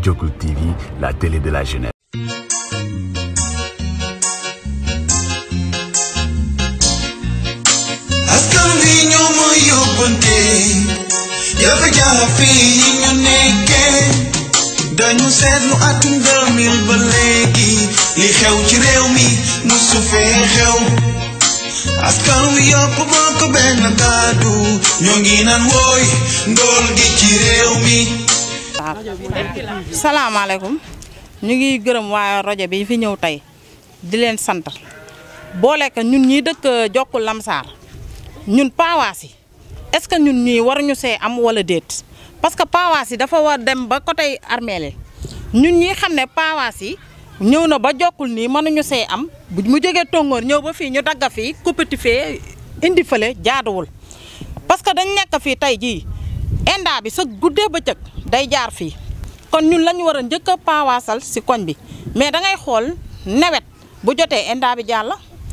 Jokul TV, la télé de la jeunesse. askan wi ñoo ma yóbbante jafe-jafe yi ñu nekkee dañu seetlu atum 2000 ba léegi li xew ci réew mi musu fee xew askan wi yëpp bokk benn kàddu ñoo ngi naan wooy ndool gi ci réew mi salaamaaleykum ñu ngi gërëm waa rajo bi fi ñëw tey di leen sant boole ko ñun ñii dëkk Jokkul Lamsaar ñun paawaas yi est-ce que ñun ñii waruñu see am wala déet parce que paawaas yi dafa war dem ba côté armeel yi ñun ñii xam ne paawaas yi ñëw na ba jokkul nii mënuñu see am bu mu jógee tongoor ñëw ba fii ñu dagga fii kuppati fee indi fële jaaduwul parce que dañ nekk fii tey jii indaa bi sa guddee bëccëg day jaar fii kon ñun la ñu war a njëkk a paawaasal si koñ bi mais da ngay xool nawet bu jotee indaa bi jàll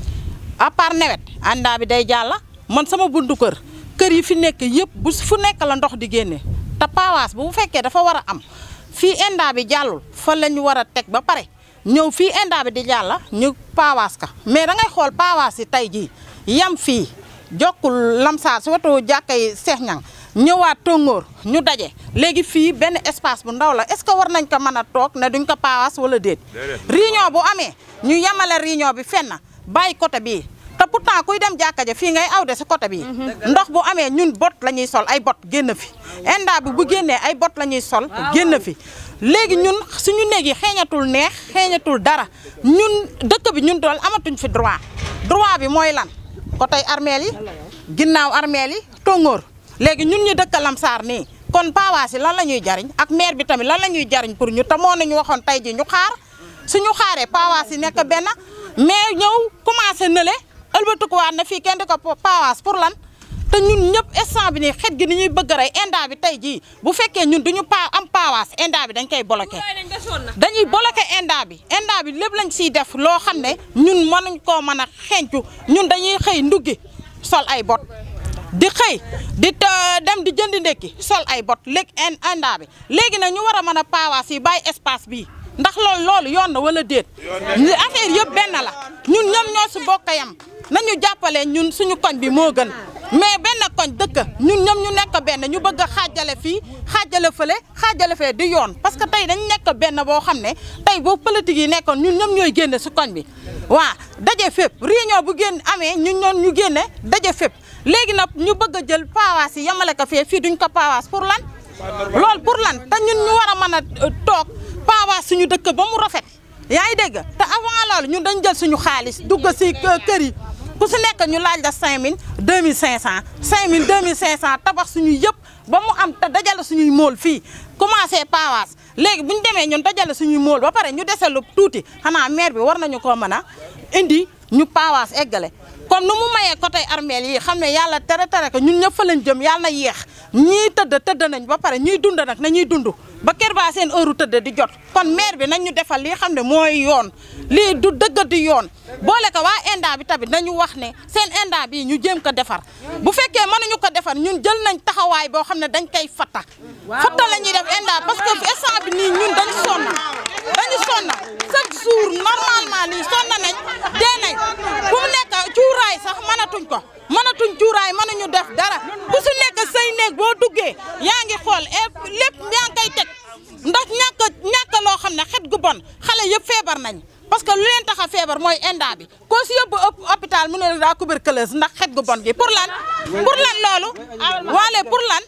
à part nawet indaa bi day jàll man sama buntu kër kër yi fi nekk yëpp bu fu nekk la ndox di génne te paawaas bu fekkee dafa war a am fii indaa bi jàllul fa la ñu war a teg ba pare ñëw fii indaa bi di jàll ñu paawaas ka mais da ngay xool paawaas yi tey jii yam fii jokkul lamsaar si wetu jàkkay Seex Ñang ñëwaat tóngoor ñu daje léegi fii benn espace bu ndaw la est-ce que war nañ ko mën a toog ne duñ ko paawaas wala déet réunion bu amee ñu yemale réunion bi fenn bàyyi côté bii te pourtant kuy dem jàkka ja fii ngay awde si côté bii ndox bu amee ñun bot la ñuy sol ay bot génn fi indaa bi bu génnee ay bot la ñuy sol génn fi léegi ñun suñu néeg yi xeeñatul neex xeeñatul dara ñun dëkk bi ñun dool amatuñ fi droit droit bi mooy lan côté armeel yi ginnaaw armeel yi tóngoor léegi ñun ñu dëkk Lamsaar nii kon paawaas yi lan la ñuy jariñ ak maire bi tamit lan la ñuy jariñ pour ñu te moo nañu waxoon tey ji ñu xaar suñu xaaree paawaas yi nekk benn mais ñëw commencé nële ëlbatikuwaat na fii kenn di ko paawaas pour lan te ñun ñëpp instant bi nii xet gi ni ñuy bëgg rey indaa bi tey jii bu fekkee ñun duñu pa am paawaas indaa bi dañ koy bloqué dañuy bloqué indaa bi indaa bi lépp lañ siy def loo xam ne ñun mënuñ koo mën a xencu ñun dañuy xëy nduggi sol ay bot di xëy di dem di jëndi ndekki sol ay bot léegi indaa bi léegi nag ñu war a mën a paawaas yi bàyyi espace bii ndax loolu loolu yoon na wala déet affaire yëpp benn la ñun ñoom ñoo si bokk yam nañu jàppale ñun suñu koñ bi moo gën mais benn koñ dëkk ñun ñoom ñu nekk benn ñu bëgg a xaajale fii xaajale fële xaajale fee di yoon parce que tey dañ nekk benn boo xam ne tey boo politique yi nekkoon ñun ñoom ñooy génne si koñ bi waa daje fépp réunion bu génn amee ñun ñoon ñu génne daje fépp léegi nag ñu bëgg a jël paawaas yi yamale ko fee fii duñ ko paawaas pour lan loolu pour lan te ñun ñu war a mën a toog paawaas suñu dëkk ba mu rafet yaa ngi dégg te avant loolu ñun dañ jël suñu xaalis dugg si kër yi ku si nekk ñu laaj la 5000 2500 5000 2500 tabax suñu yëpp ba mu am te dajale suñuy mool fii commencé paawaas léegi bu ñu demee ñun dajale suñuy mool ba pare ñu dese lu tuuti xanaa maire bi war nañu koo mën a indi ñu paawaas eggale comme nu mu mayee côté armeel yi xam ne yàlla tere tere ko ñun ñëpp fa lañ jëm yàlla na yéex ñii tëdd tëdd nañ ba pare ñuy dund nag na ñuy dund ba kër baa seen heure tëdd di jot kon maire bi nañ ñu defal lii xam ne mooy yoon lii du dëgg di yoon boole ko waa indaa bi tamit nañu wax ne seen indaa bi ñu jéem ko defar bu fekkee mënuñu ko defar ñun jël nañ taxawaay boo xam ne dañ koy fatta fatta la ñuy def indaa parce que instant bi nii ñun dañu sonn dañu sonn chaque jour normalement nii sonn nañ dee nañ fu mu nekk cuuraay sax mënatuñ ko mënatuñ cuuraay mënuñu def dara ku su nekk say néeg boo duggee yaa ngi xool lépp yaa ngi koy teg ndax ñàkk ñàkk loo xam ne xet gu bon xale yëpp feebar nañ parce que lu leen tax a feebar mooy indaa bi koo si yóbbu hôpital mu ne daa tuberculose ndax xet gu bon gi pour lan pour lan loolu waale pour lan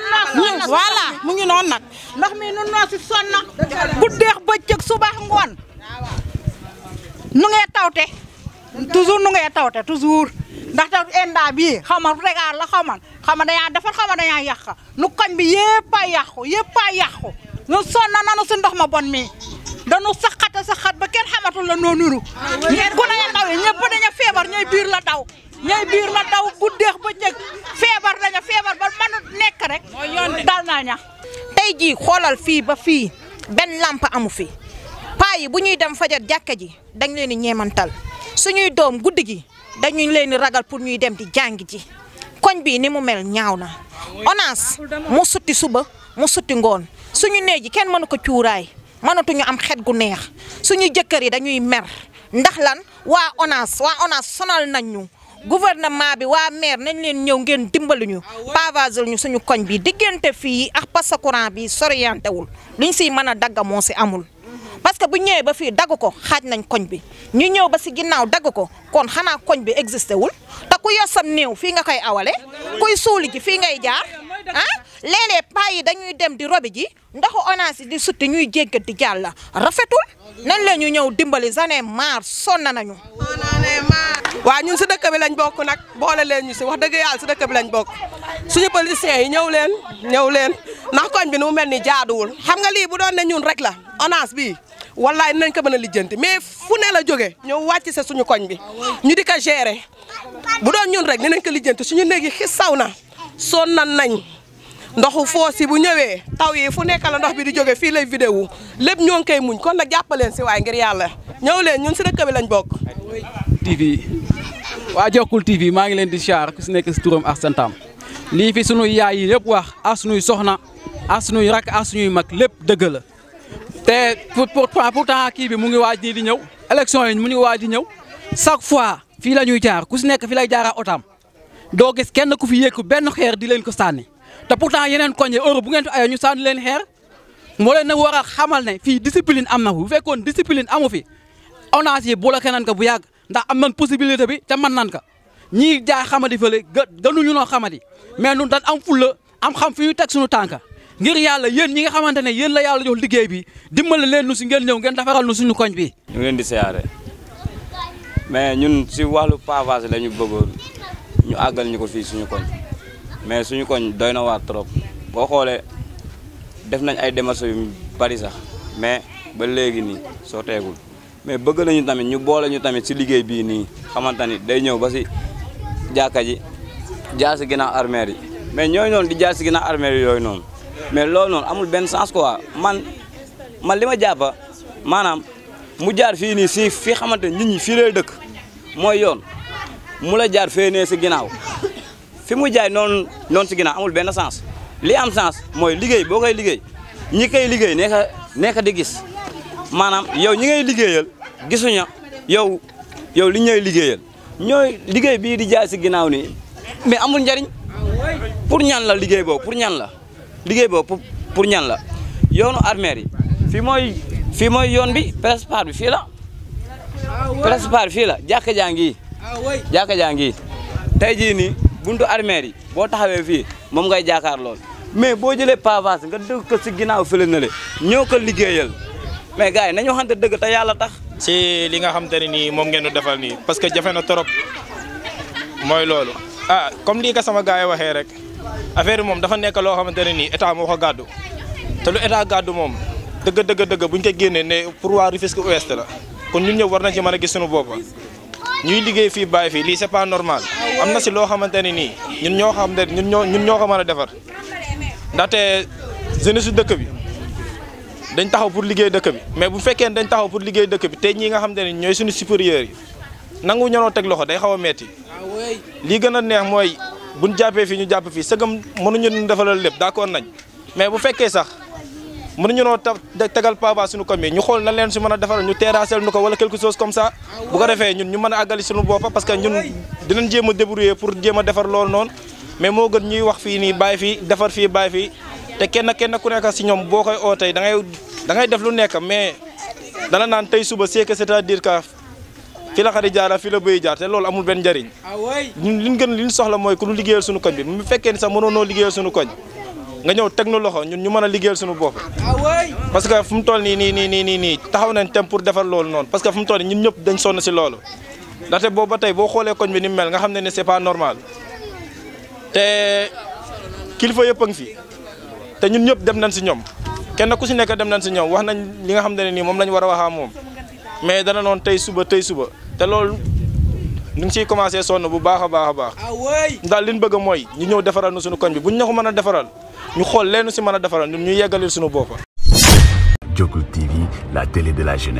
voilà mu ngi noonu nag ndox mi nun noo si sonna guddeex bëccëg subax ngoon nu ngee tawte toujours nu ngee tawte toujours ndax taw indaa bii xaw ma regaar la xaw ma xaw ma dañaa defar xaw ma dañaa yàq nu koñ bi yëpp a yàqu yëpp a yàqu nu sonna nanu si ndox ma bon mi dañu saxata saxat ba kenn xamatul la noo nuru ku ne ndaw yi ñëpp daña feebar ñooy biir la daw ñooy biir la daw guddeex bëccëg feebar daña feebar ba mënu nekk rek dal naa ña tey jii xoolal fii ba fii benn lamp amu fi paa yi bu ñuy dem fajar jàkka ji dañ leen di ñeemantal suñuy doom guddi gi dañuy leen di ragal pour ñuy dem di jàng ji koñ bii ni mu mel ñaaw na ONAS mu sutti suba mu sutti ngoon suñu néeg yi kenn mënu ko cuuraay mënatuñu am xet gu neex suñu jëkkër yi dañuy mer ndax lan waa ONAS waa ONAS sonal nañ ñu gouvernement bi waa maire nañ leen ñëw ngeen dimbali ñu pavagel ñu suñu koñ bi diggante fii ak passa courant bi soriyanté wul liñ siy mën a dagga moo si amul parce que bu ñëwee ba fii dagg ko xaaj nañ koñ bi ñu ñëw ba si ginnaaw dagg ko kon xanaa koñ bi existé wul te ku yor sam néew fii nga koy awale kuy suuli ji fii ngay jaar ah léeg-léeg paa yi dañuy dem di robi ji ndoxu ONAS yi di sutti ñuy jéggat di jàll rafetul nañ la ñu ñëw dimbali zane maar sonn nañu waa ñun si dëkk bi lañ bokk nag boole leen ñu si wax dëgg yàlla si dëkk bi lañ bokk suñu politiciens yi ñëw leen ñëw leen ndax koñ bi nu mu mel ni jaaduwul xam nga lii bu doon ne ñun rek la ONAS bii wallaay nañ ko mën a lijjanti mais fu ne la jóge ñëw wàcc sa suñu koñ bi ñu di ko gérer bu doon ñun rek dinañ ko lijjanti suñu néeg yi xis saw na sonn nan nañ ndoxu foos yi bu ñëwee taw yi fu nekk la ndox bi di jóge fii lay vidéo lépp ñoo ngi koy muñ kon nag jàppaleen si waay ngir yàlla ñëw leen ñun si dëkk bi lañ bokk TV waa Jokkul TV maa ngi leen di siyaar ku si nekk si turam ak santam lii fi sunuy yaay yi yëpp wax ak sunuy soxna ak sunuy rakk ak sunuy mag lépp dëgg la te pour pourtant kii bi mu ngi waaj nii di ñëw élection yi mu ngi waaj di ñëw chaque fois fii la ñuy jaar ku si nekk fi lay jaaraa otam doo gis kenn ku fi yéeku benn xeer di leen ko sànni te pourtant yeneen koñ yi Europe bu ngeen fi ayoo ñu sànni leen xeer moo leen nag war a xamal ne fii discipline am na bu fekkoon discipline amu fi ONAS yi bloqué nañ ko bu yàgg ndax am nañ possibilité bi te mën nañ ko ñii jaay xamadi fële gë gënuñu noo xamadi mais ñun dañ am fulla am xam fi ñu teg suñu tànka ngir yàlla yéen ñi nga xamante ne yéen la yàlla jox liggéey bi dimbali leen nu si ngeen ñëw ngeen defaral nu suñu koñ bi ñu ngi leen di siyaare mais ñun si wàllu pavage la ñu bëggoon ñu àggal ñu ko fii suñu koñ mais suñu koñ doy na waar trop boo xoolee def nañ ay démarches yu bari sax mais ba léegi nii soo teegul mais bëgg nañu tamit ñu boole ñu tamit si liggéey bii nii xamante ni day ñëw ba si jàkka ji jaar si ginnaaw armeer yi mais ñooy noonu di jaar si ginnaaw armeer yi yooyu noonu mais loolu noonu amul benn sens quoi man man li ma jàppa maanaam mu jaar fii nii si fii xamante nit ñi fii lay dëkk mooy yoon mu la jaar fee nee si ginnaaw fi mu jaay noonu noonu si ginnaaw amul benn sens li am sens mooy liggéey boo koy liggéey ñi koy liggéey nekk nekk di gis maanaam yow ñi ngay liggéeyal gisuñu yow yow li ñooy liggéeyal ñooy liggéey bii di jaay si ginnaaw nii mais amul njariñ pour ñan la liggéey boobu pour ñan la liggéey boobu pour ñan la yoonu armeer yi fii mooy fii mooy yoon bi presepar bi fii la presepar fii la jàkka jaa ngi jàkka jaa ngi tey jii nii buntu armeer yi boo taxawee fii moom ngay jaakaar lool mais boo jëlee pavage nga dëgg ko si ginnaaw fële na le ñëw ko liggéeyal mais gars yi nañu waxante dëgg te yàlla tax si li nga xamante ne nii moom ngeen du defal nii parce que jafe na trop mooy loolu ah comme lii ko sama gars yi waxee rek affaire bi moom dafa nekk loo xamante ne nii état moo ko gàddu te lu état gàddu moom dëgg dëgg dëgg buñ ko génnee ne pour waa Rufisque Ouest la kon ñun ñëpp war nañ ci mën a gis suñu bopp ñuy liggéey fii bàyyi fii lii c'est pas normal am na si loo xamante ne nii ñun ñoo xam ne ñun ñoo ñun ñoo ko mën a defar ndaxte jeunesse su dëkk bi dañ taxaw pour liggéey dëkk bi mais bu fekkee dañ taxaw pour liggéey dëkk bi te ñi nga xamante ne ñooy suñu supérieurs yi nangu ñanoo teg loxo day xaw a metti lii gën a neex mooy buñ jàppee fii ñu jàpp fii sëgam mënuñu ñu defalal lépp d'accord nañ mais bu fekkee sax mënuñu noo tegal pava suñu commune ñu xool na leen si mën a defaral ñu terrassel nu ko wala quelque chose comme ça bu ko defee ñun ñu mën a àggali suñu bopp parce que ñun dinañ jéem a débrouiller pour jéem a defar loolu noonu mais moo gën ñuy wax fii nii bàyyi fii defar fii bàyyi fii te kenn kenn ku nekk si ñoom boo koy oo tey da ngay da ngay def lu nekk mais dana naan tey suba c'est que c'est-à-dire que fi la xari jaara fi la bëy jaar te loolu amul benn njariñ ñun liñ gën liñ soxla mooy ku ñu liggéeyal suñu koñ bi mu fekkee ni sax mënoonoo liggéeyal suñu koñ nga ñëw teg nu loxo ñun ñu mën a liggéeyal suñu bopp parce que fu mu toll nii nii nii nii nii nii taxaw nañ tem pour defar loolu noonu parce que fu mu toll nii ñun ñëpp dañ sonn si loolu ndaxte boobu ba tey boo xoolee koñ bi ni mu mel nga xam ne ne c'est pas normal te kilifa yëpp a ngi fi te ñun ñëpp dem nañ si ñoom kenn ku si nekk dem nañ si ñoom wax nañ li nga xam ne nii moom lañ war a waxaa moom mais dana noonu tey suba tey suba te loolu ñu ngi siy commencé sonn bu baax a baax a baax daal li ñu bëgg mooy ñu ñëw defaral nu suñu koñ bi buñ ñu ko mën a defaral ñu xool leenu si mën a defaral ñun ñu yeggalil suñu bopp Jokul TV, la télé de la jeunesse.